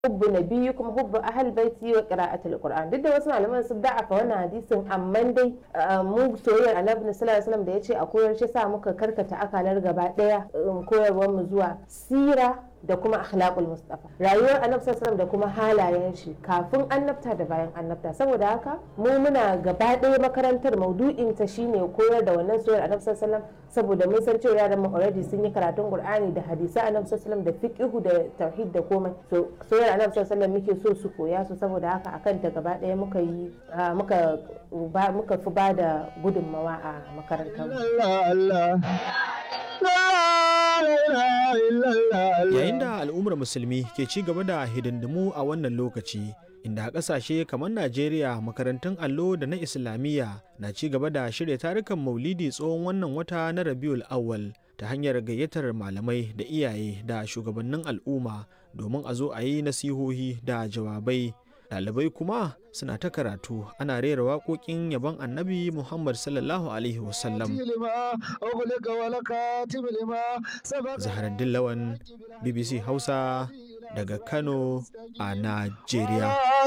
hubbu nabiyyukum hubbu ahal baiti wa qira'atul qur'an duk da wasu malaman sun da'afa wannan hadisin amma dai mu soyayyar annabi sallallahu alaihi wasallam da yace a koyar shi sa muka karkata akalar gaba daya koyarwar mu zuwa sira da kuma akhlaqul mustafa rayuwar annabi sallallahu da kuma halayen shi kafin annabta da bayan annabta saboda haka mu muna gaba ɗaya makarantar maudu'in ta shine koyar da wannan soyayyar annabi sallallahu saboda mun san cewa yaran mu already sun yi karatun qur'ani da hadisi annabi sallallahu da fiqhu da tauhid da komai so soyayyar annabi sallallahu muke so su koya su saboda haka akan ta gaba ɗaya muka yi muka muka fi ba da gudunmawa a makarantar Yayin da al'ummar musulmi ke ci gaba da hidindimu a wannan lokaci, inda a ƙasashe kamar Najeriya makarantun allo da na Islamiyya na ci gaba da shirya tarukan maulidi tsohon wannan wata na Rabiul Awwal ta hanyar gayyatar malamai da iyaye da shugabannin al'umma domin a zo a yi nasihohi da jawabai. Ɗalibai kuma suna ta karatu ana rera waƙoƙin yabon annabi Muhammad sallallahu Alaihi wasallam. Zaharaddin Lawan, BBC Hausa daga Kano a Najeriya.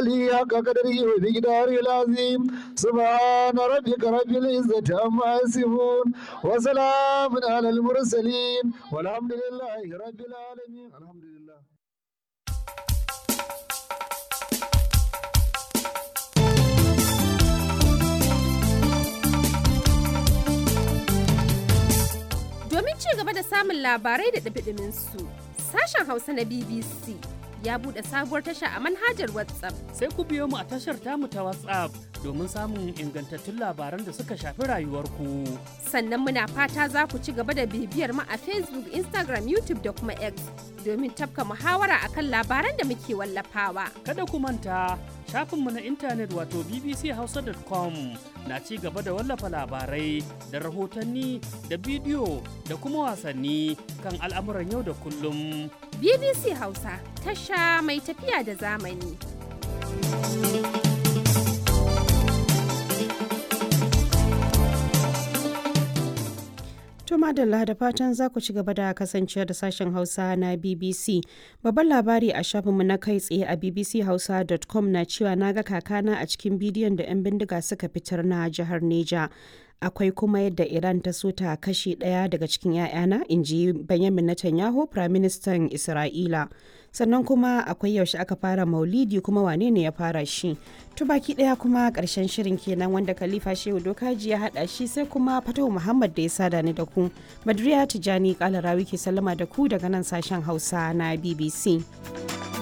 سبحان ربك رب العزة عما يصفون وسلام على المرسلين والحمد لله رب العالمين الحمد لله Domin ci gaba da samun labarai da ɗabiɗimin su, sashen Hausa na BBC ya buɗe sabuwar tasha a manhajar WhatsApp. Sai ku biyo mu a tashar tamu ta WhatsApp domin samun ingantattun labaran da suka shafi rayuwarku. Sannan muna fata za ku ci gaba da bibiyar mu a Facebook, Instagram, YouTube da kuma X domin tafka muhawara akan labaran da muke wallafawa. Kada ku manta shafinmu na intanet wato bbchausa.com na ci gaba da wallafa labarai da rahotanni da bidiyo da kuma wasanni kan al'amuran yau da kullum. BBC Hausa tasha mai tafiya da zamani. To madalla da fatan za ku ci gaba da kasancewa da sashen Hausa na BBC. Babban labari a shafinmu na kai tsaye a bbchausa.com na cewa na ga kakana a cikin bidiyon da 'yan bindiga suka fitar na jihar Neja. Akwai kuma yadda Iran ta so ta kashe ɗaya daga cikin 'ya'yana, in ji Benjamin Netanyahu, Firaministan Isra'ila. Sannan kuma akwai yaushe aka fara maulidi kuma wane ne ya fara shi. To baki ɗaya kuma ƙarshen shirin kenan wanda Khalifa Shehu Dokaji ya haɗa shi sai kuma Fatahu Muhammad da ya sada ni da ku. Badriya Tijani Kalarawi ke sallama da ku daga nan sashen Hausa na BBC.